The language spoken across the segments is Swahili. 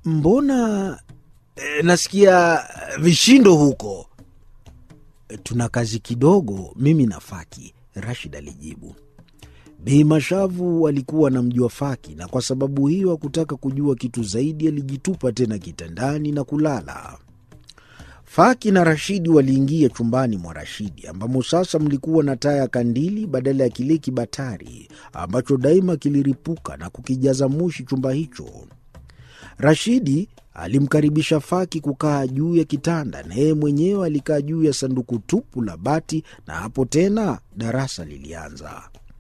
mbona e, nasikia vishindo huko? E, tuna kazi kidogo mimi na Faki, Rashid alijibu. Bei Mashavu alikuwa anamjua Faki na kwa sababu hiyo hakutaka kujua kitu zaidi. Alijitupa tena kitandani na kulala. Faki na Rashidi waliingia chumbani mwa Rashidi ambamo sasa mlikuwa na taa ya kandili badala ya kile kibatari ambacho daima kiliripuka na kukijaza moshi chumba hicho. Rashidi alimkaribisha Faki kukaa juu ya kitanda na yeye mwenyewe alikaa juu ya sanduku tupu la bati, na hapo tena darasa lilianza.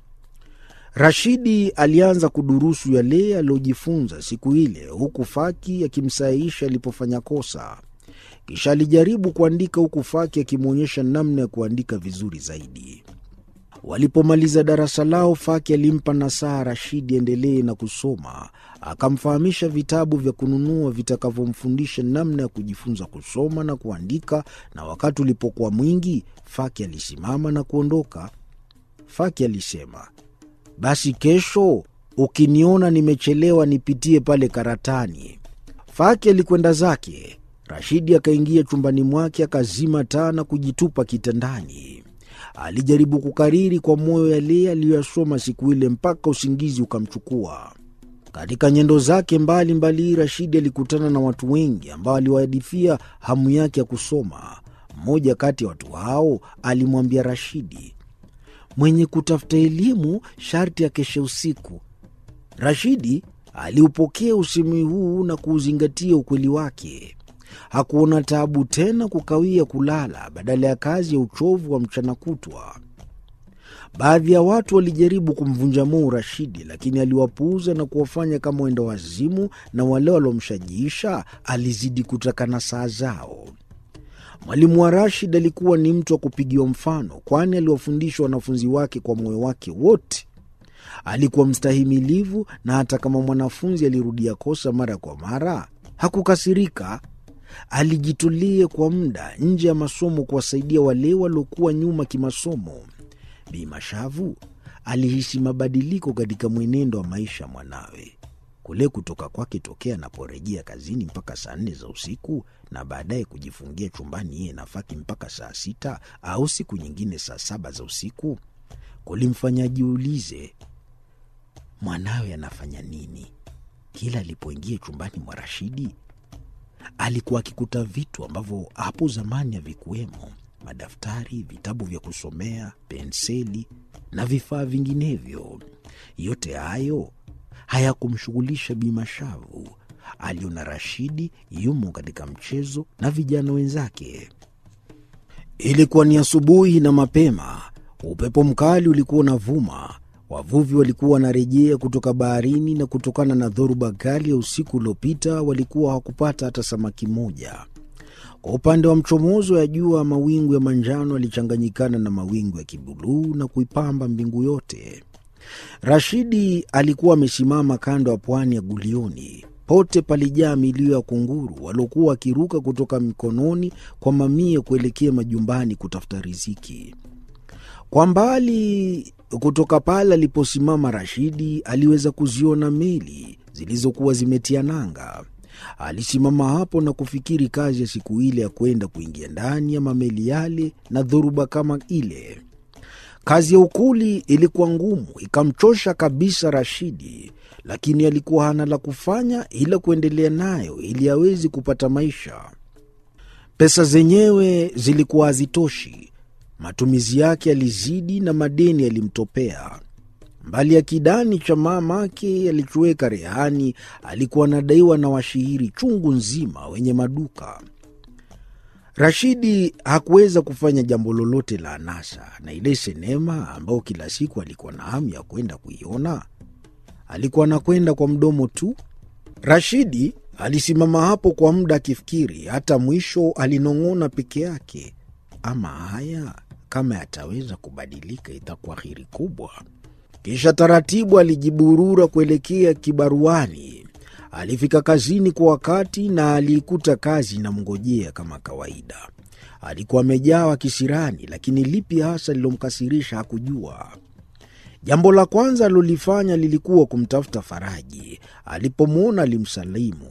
Rashidi alianza kudurusu yale aliyojifunza siku ile, huku Faki akimsahihisha alipofanya kosa. Kisha alijaribu kuandika huku Faki akimwonyesha namna ya kuandika vizuri zaidi. Walipomaliza darasa lao, Faki alimpa nasaha Rashidi endelee na kusoma, akamfahamisha vitabu vya kununua vitakavyomfundisha namna ya kujifunza kusoma na kuandika. Na wakati ulipokuwa mwingi, Faki alisimama na kuondoka. Faki alisema, basi kesho ukiniona nimechelewa nipitie pale karatani. Faki alikwenda zake. Rashidi akaingia chumbani mwake akazima taa na kujitupa kitandani. Alijaribu kukariri kwa moyo yale aliyoyasoma siku ile mpaka usingizi ukamchukua. Katika nyendo zake mbalimbali, Rashidi alikutana na watu wengi ambao aliwahadithia hamu yake ya kusoma. Mmoja kati ya watu hao alimwambia Rashidi, mwenye kutafuta elimu sharti akeshe usiku. Rashidi aliupokea usemi huu na kuuzingatia ukweli wake. Hakuona taabu tena kukawia kulala badala ya kazi ya uchovu wa mchana kutwa. Baadhi ya watu walijaribu kumvunja moyo Rashidi, lakini aliwapuuza na kuwafanya kama wenda wazimu, na wale waliomshajiisha alizidi kutaka na saa zao. Mwalimu wa Rashid alikuwa ni mtu wa kupigiwa mfano, kwani aliwafundisha wanafunzi wake kwa moyo wake wote. Alikuwa mstahimilivu, na hata kama mwanafunzi alirudia kosa mara kwa mara hakukasirika. Alijitolea kwa muda nje ya masomo kuwasaidia wale waliokuwa nyuma kimasomo. Bi Mashavu alihisi mabadiliko katika mwenendo wa maisha mwanawe, kule kutoka kwake tokea anaporejea kazini mpaka saa nne za usiku na baadaye kujifungia chumbani yeye na Faki mpaka saa sita au siku nyingine saa saba za usiku kulimfanya jiulize mwanawe anafanya nini. Kila alipoingia chumbani mwa Rashidi alikuwa akikuta vitu ambavyo hapo zamani havikuwemo: madaftari, vitabu vya kusomea, penseli na vifaa vinginevyo. Yote hayo hayakumshughulisha Bi Mashavu. Aliona Rashidi yumo katika mchezo na vijana wenzake. Ilikuwa ni asubuhi na mapema, upepo mkali ulikuwa unavuma. Wavuvi walikuwa wanarejea kutoka baharini, na kutokana na dhoruba kali ya usiku uliopita walikuwa hawakupata hata samaki moja. Kwa upande wa mchomozo ya jua, mawingu ya manjano yalichanganyikana na mawingu ya kibuluu na kuipamba mbingu yote. Rashidi alikuwa amesimama kando ya pwani ya Gulioni. Pote palijaa milio ya kunguru waliokuwa wakiruka kutoka mikononi kwa mamia kuelekea majumbani kutafuta riziki. Kwa mbali kutoka pale aliposimama Rashidi aliweza kuziona meli zilizokuwa zimetia nanga. Alisimama hapo na kufikiri kazi ya siku ile ya kwenda kuingia ndani ya mameli yale na dhoruba kama ile. Kazi ya ukuli ilikuwa ngumu, ikamchosha kabisa Rashidi, lakini alikuwa hana la kufanya ila kuendelea nayo ili awezi kupata maisha. Pesa zenyewe zilikuwa hazitoshi. Matumizi yake yalizidi na madeni yalimtopea. Mbali ya kidani cha mamake alichoweka rehani, alikuwa anadaiwa na washihiri chungu nzima wenye maduka. Rashidi hakuweza kufanya jambo lolote la anasa, na ile sinema ambayo kila siku alikuwa na hamu ya kwenda kuiona, alikuwa anakwenda kwa mdomo tu. Rashidi alisimama hapo kwa muda akifikiri, hata mwisho alinong'ona peke yake, ama haya kama yataweza kubadilika itakuwa heri kubwa. Kisha taratibu alijiburura kuelekea kibaruani. Alifika kazini kwa wakati na aliikuta kazi inamngojea kama kawaida. Alikuwa amejawa kisirani, lakini lipi hasa lilomkasirisha hakujua. Jambo la kwanza alilolifanya lilikuwa kumtafuta Faraji. Alipomwona alimsalimu,